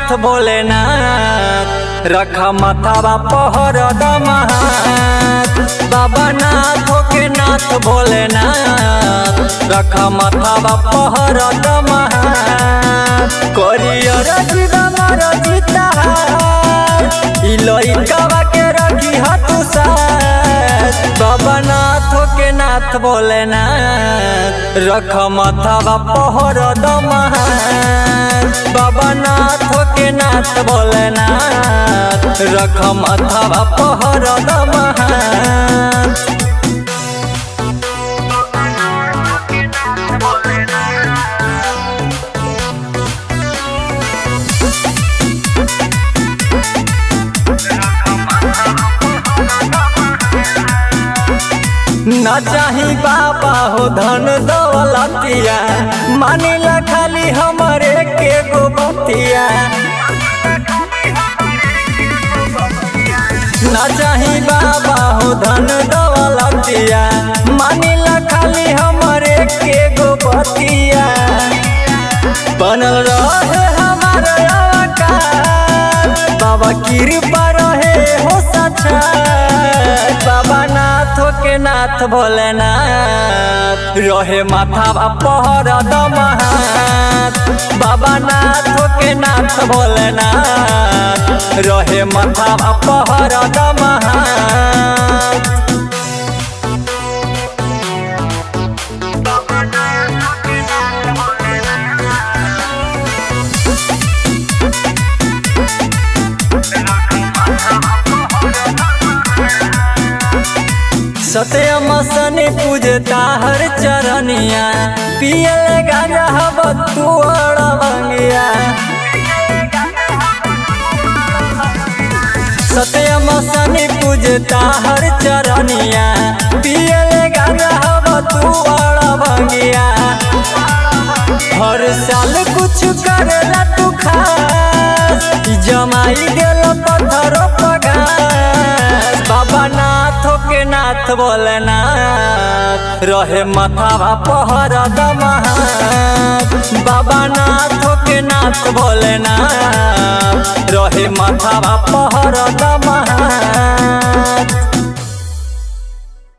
नाथ भोलेनाथ रख माथावा पहर दमहात बाबा नाथ के नाथ भोलेनाथ रख माथावा पहर दमहात करियर जीवन जीता ई लइकावा के रखी हतु साथ बाबा नाथ के नाथ भोलेनाथ रख माथावा पहर दमहात बाबा नाथ के नाथ भोलेनाथ रख माथावा पहर दमहात न चाही बाबा हो धन दौलतिया मानिला खाली हमरे के गो बतिया न चाही बाबा हो धन दौलतिया मानिला खाली हमरे के गो बतिया बनल रहे हमार आकार बाबा कृपा रहे हो सचा बाबा नाथ के नाथ भोलेनाथ रहे माथा पहर दमहात बाबा नाथ के नाथ भोलेनाथ रहे माथा पहर दमहात सत्यम सने पूजता हर चरनिया पियल गाजा हब तू अड़बंगिया सत्यम सने पूजता हर चरनिया पियल गाजा हब तू अड़बंगिया हर साल कुछ करेला तू खास ई जमाई गेल पत्थर पगास बाबा नाथ के नाथ भोलेनाथ रहे माथावा पहर दमहात बाबा नाथ के नाथ भोलेनाथ रहे माथावा पहर दमहात